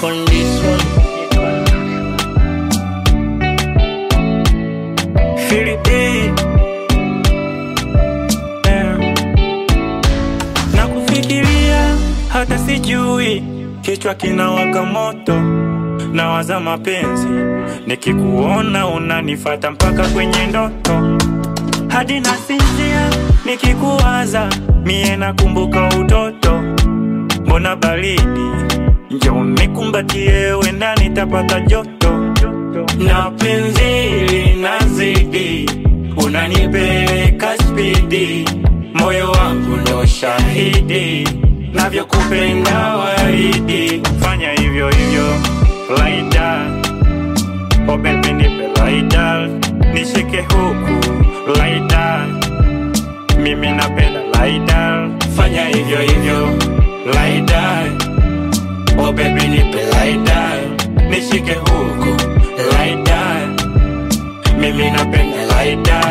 music on this one. Feel it deep. Yeah. Na kufikiria hata sijui, kichwa kinawaka moto, nawaza mapenzi, nikikuona unanifata mpaka kwenye ndoto, hadi nasinzia nikikuwaza, mie nakumbuka utoto, mbona baridi, njoo nikumbatie, wenda nitapata joto na penzi linazidi, unanipeleka spidi, moyo wangu ndo shahidi, navyokupenda waridi, fanya hivyo hivyo laida, oh baby nipe laida, nishike huku laida, mimi napenda laida, fanya hivyo hivyo laida, oh baby nipe laida, nishike huku laida, mimi napenda laida.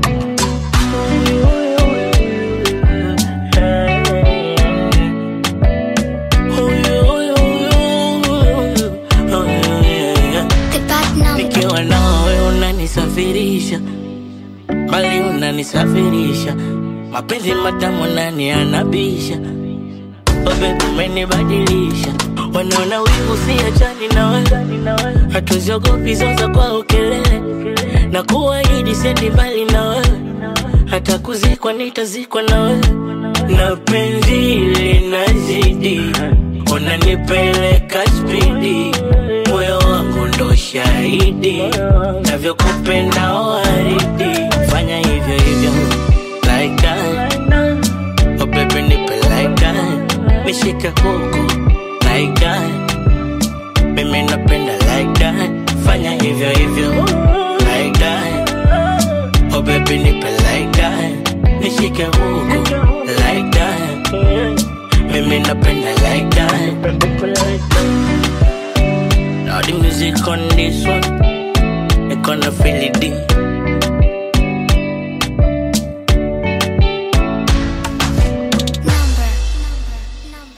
The bad number. Nikiwa nawe unanisafirisha, bali unanisafirisha, mapenzi matamu nani anabisha? Oh baby umenibadilisha, wanaona wivu siachani na wewe, hatuziogopi zoza kwa ukelele, na kuahidi sendi mbali na wewe, hata kuzikwa nitazikwa na wewe, na penzi linazidi, unanipeleka spidi, moyo wangu ndo shahidi, navyokupenda waridi, fanya hivyo hivyo like that. Oh baby nipe like that Nishike huku like that Mimi napenda like that Fanya hivyo hivyo like that Oh baby nipe like that Nishike huku like that Mimi napenda like that Now the music on this one You gonna feel it deep